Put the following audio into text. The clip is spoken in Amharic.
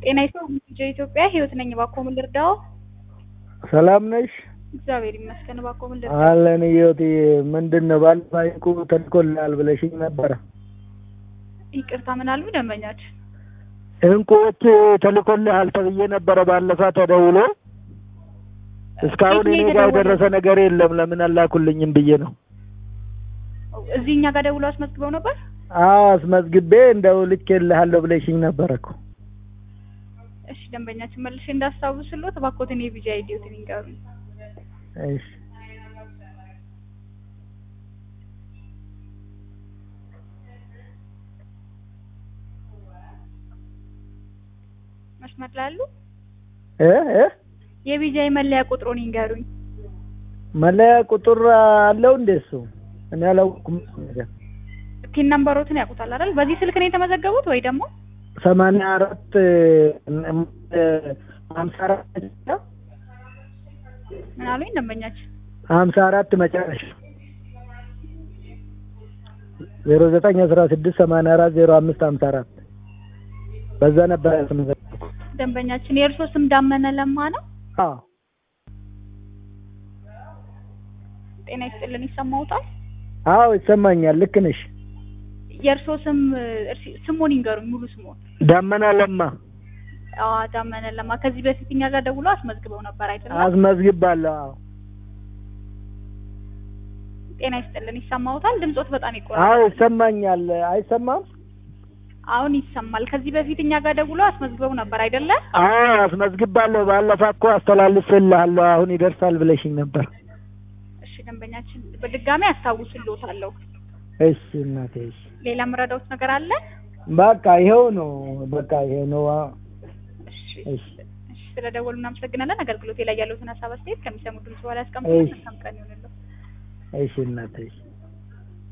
ጤና ይስጥልኝ ኢትዮጵያ ህይወት ነኝ። እባክዎ ምን ልርዳዎ? ሰላም ነሽ? እግዚአብሔር ይመስገን። እባክዎ ምን ልርዳዎ? አለን ህይወት ምንድን ነው ባለፈው ዕቁ ተልኮልሃል ብለሽኝ ነበረ። ይቅርታ ምን አሉ ደንበኛችን? እንቁዎች ተልኮልሃል ተብዬ ነበረ ባለፈ ተደውሎ እስካሁን የት ነው እኔ ጋር የተደወለው? የደረሰ ነገር የለም። ለምን አላኩልኝም ብዬ ነው። እዚህ እኛ ጋር ደውሎ አስመዝግበው ነበር? አዎ አስመዝግቤ እንደው ልኬልሃለሁ ብለሽኝ ነበረ እኮ። እሺ ደንበኛችን መልሼ እንዳስታውስልዎት እባክዎትን የቪዛ አይዲዎትን ይንገሩኝ። እሺ መስመር ላይ አሉ? እ እ የቪዛ መለያ ቁጥሩን ይንገሩኝ። መለያ ቁጥር አለው እንዴ እሱ? እኔ አላውቅም ነገር ቲን ነምበሮትን ያውቁታል አይደል? በዚህ ስልክ ነው የተመዘገቡት ወይ ደግሞ ሰማንያ አራት ሀምሳ አራት ምን አሉኝ ደንበኛችን? ሀምሳ አራት መጨረሻ ዜሮ ዘጠኝ አስራ ስድስት ሰማንያ አራት ዜሮ አምስት ሀምሳ አራት በዛ ነበር ያስመዘገብኩት። ደንበኛችን የእርሶ ስም ዳመነ ለማ ነው? አዎ ጤና ይስጥልን ይሰማዎታል? አዎ ይሰማኛል። ልክ ነሽ። የእርሶ ስም እርሲ- ስሙን ይንገሩኝ ሙሉ ስሙን። ዳመና ለማ አዎ ዳመነ ለማ ከዚህ በፊት እኛ ጋር ደውሎ አስመዝግበው ነበር አይደለም? አስመዝግባለሁ። አዎ ጤና ይስጥልን ይሰማዎታል? ድምጾት በጣም አዎ ይቆራል። ይሰማኛል። አይሰማም? አሁን ይሰማል። ከዚህ በፊት እኛ ጋር ደውሎ አስመዝግበው ነበር አይደለ? አዎ አስመዝግባለሁ። ባለፈ እኮ አስተላልፍልሃለሁ አሁን ይደርሳል ብለሽኝ ነበር። እሺ ደንበኛችን በድጋሚ አስታውስልዎታለሁ። እሺ እናቴ እሺ። ሌላ የምረዳዎት ነገር አለ? በቃ ይኸው ነው። በቃ ይሄ ነው። አዎ እሺ እሺ እሺ ስለደወሉ እናመሰግናለን። አገልግሎቴ ላይ ያለዎትን ሀሳብ አስተያየት ከሚሰሙ ድምጽ በኋላ ያስቀምጡልን። እሺ። መልካም ቀን ይሁንልዎ። እሺ እናቴ እሺ።